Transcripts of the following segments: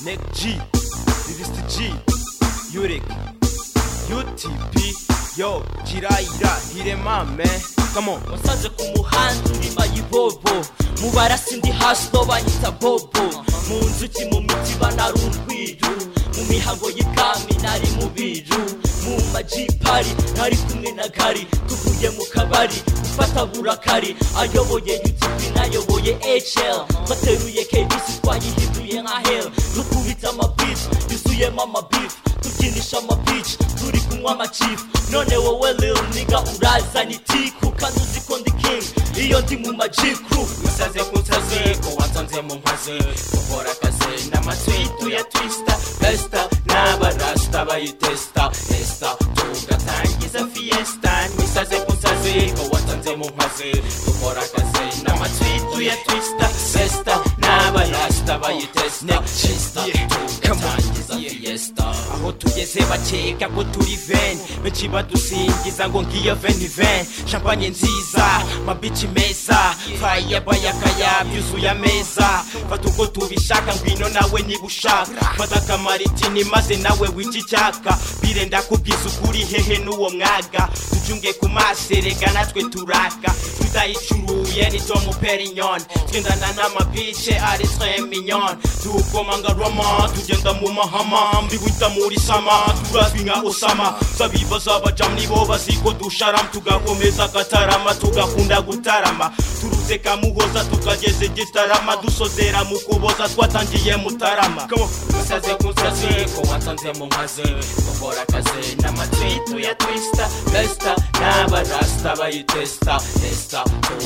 Nick G, this is the G, Yurik, UTP, yo, Jiraiya, Hirema, man, come on. wasanze ku muhanda urima yibobo mu barasi ndi hasi no banyita bobo mu nzuki mu mitiba nari urwiru mu mihango y'ibwami nari mu biru mu majipari nari kumwe na gari tuvuye mu kabari gufata burakari ayoboye utp nayoboye hl bateruye kbc twayihinduye nka hel dukubita amabici yuzuyemo amabifu tubyinisha amabici turi kunywa amacifu none wowe lil niga urazana itiku kandi uzi ko ndi king iyo ndi mu majikuru musaze kutaze ko watanze mu nkozi gukora akazi n'amatwitu ya twisita besita n'abarasita bayitesita esita tugatangiza fiyesita musaze kutaze ko watanze mu nkozi gukora akazi n'amatwitu ya twisita besita n'abarasita bayitesita esita tugatangiza fiyesita aho tugeze bakeka ko turi veni benshi badusingiza ngo ngiyo veni veni shampanye nziza mabici meza faya bayakaya byuzuye ameza fata uko tubishaka ngwino nawe niba ushaka fata akamaritini maze nawe wica icyaka bire ndakubwiza ukuri hehe n'uwo mwaga ducunge ku maso erega natwe turaka tutayicuruye ni tomu perinyoni twendana n'amabice ari tre minyoni tukomanga roma tugenda mu mahama mbibita muri sama turazwi nka osama zabibaza abajamu nibo baziko dusharamu tugakomeza gatarama tugakunda gutarama turuze kamuhoza tukageze gitarama dusozera mu kuboza twatangiye mutarama Come on. musaze kutaze ko watanze mu nkazi gukora akazi n'amatwitu ya twisita besita n'abarasita bayitesita esita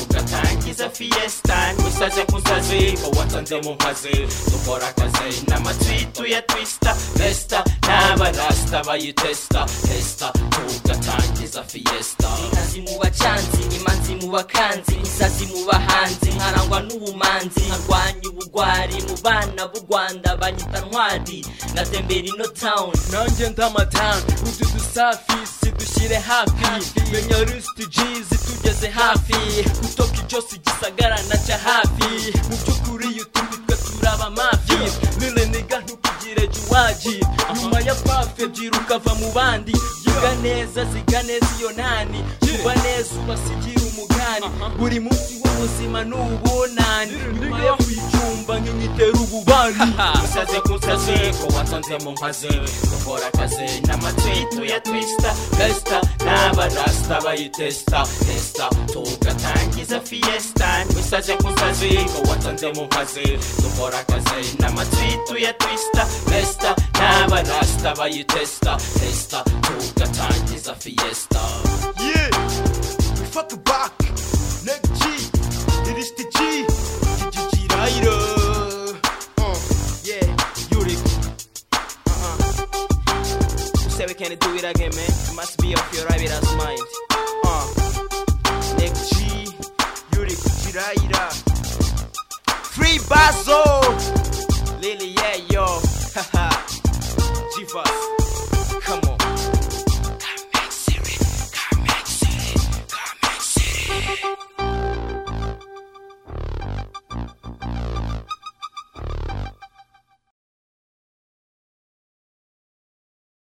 tugatangiza fiyesita musaze kutaze ko watanze mu nkazi dukora akazi n'amatwitu ya twisita besita n'abarasita bayitesita esita tugatangiza fiyesita inkazi mu bacanzi imanzi mu bakanzi isazi mu bahanzi nkarangwa n'ubumanzi nkarwanya ubugwari mu bana b'u rwanda banyita ntwari ngatembera ino town nanjye ndamatanga utu dusafi si dushyire hafi menya rusiti jizi tugeze hafi kutoka ijosi igisagara naca hafi mu by'ukuri utundi twe turaba mafi nile niga ntukugire juwaji nyuma ya pafe byiruka va mu bandi yiga neza ziga neza iyo nani kuba neza ubasigira umugani buri munsi w'ubuzima ni ubunani nyuma yo kuyicumba nk'imyitera ububani musaze kutaze ko watanze mu nkazi dukora akazi n'amatwitu ya twisita besita n'abarasita bayitesita esita tugatangiza fiyesita musaze kutaze ko watanze mu nkazi dukora akazi n'amatwitu ya twisita besita n'abarasita bayitesita esita tugatangiza fiyesita Yeah, we fuck back. Nick G, it is the G. G G G Rider. Uh, yeah, Yurik. Uh-uh. You say we can't do it again, man. It must be of your rabbit's mind. Uh, Nick G, Yurik, G Rider. Free Basso.